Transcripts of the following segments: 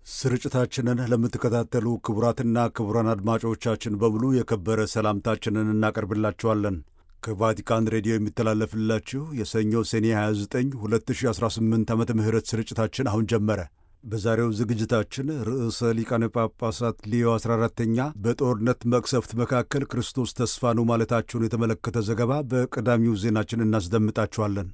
ስርጭታችንን ለምትከታተሉ ክቡራትና ክቡራን አድማጮቻችን በሙሉ የከበረ ሰላምታችንን እናቀርብላችኋለን። ከቫቲካን ሬዲዮ የሚተላለፍላችሁ የሰኞ ሰኔ 29 2018 ዓመተ ምህረት ስርጭታችን አሁን ጀመረ። በዛሬው ዝግጅታችን ርዕሰ ሊቃነ ጳጳሳት ሊዮ 14ተኛ በጦርነት መቅሰፍት መካከል ክርስቶስ ተስፋ ነው ማለታቸውን የተመለከተ ዘገባ በቀዳሚው ዜናችን እናስደምጣችኋለን።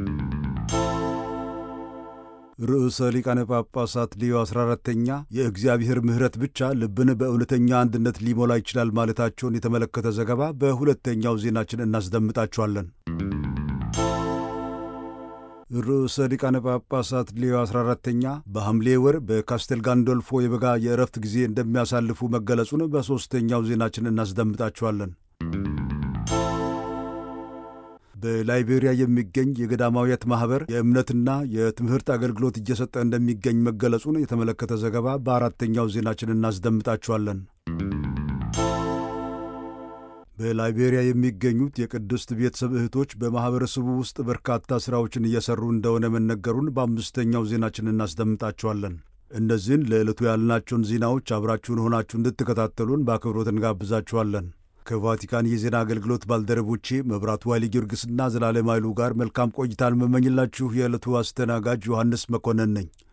ርዕሰ ሊቃነ ጳጳሳት ሊዮ 14ተኛ የእግዚአብሔር ምሕረት ብቻ ልብን በእውነተኛ አንድነት ሊሞላ ይችላል ማለታቸውን የተመለከተ ዘገባ በሁለተኛው ዜናችን እናስደምጣችኋለን። ርዕሰ ሊቃነ ጳጳሳት ሊዮ 14ተኛ በሐምሌ ወር በካስቴል ጋንዶልፎ የበጋ የእረፍት ጊዜ እንደሚያሳልፉ መገለጹን በሦስተኛው ዜናችን እናስደምጣችኋለን። በላይቤሪያ የሚገኝ የገዳማውያት ማኅበር የእምነትና የትምህርት አገልግሎት እየሰጠ እንደሚገኝ መገለጹን የተመለከተ ዘገባ በአራተኛው ዜናችን እናስደምጣችኋለን። በላይቤሪያ የሚገኙት የቅድስት ቤተሰብ እህቶች በማኅበረሰቡ ውስጥ በርካታ ሥራዎችን እየሠሩ እንደሆነ መነገሩን በአምስተኛው ዜናችን እናስደምጣችኋለን። እነዚህን ለዕለቱ ያልናቸውን ዜናዎች አብራችሁን ሆናችሁ እንድትከታተሉን በአክብሮት እንጋብዛችኋለን። ከቫቲካን የዜና አገልግሎት ባልደረቦቼ መብራቱ ኃይሌ ጊዮርጊስና ዘላለም ኃይሉ ጋር መልካም ቆይታን መመኝላችሁ የዕለቱ አስተናጋጅ ዮሐንስ መኮንን ነኝ።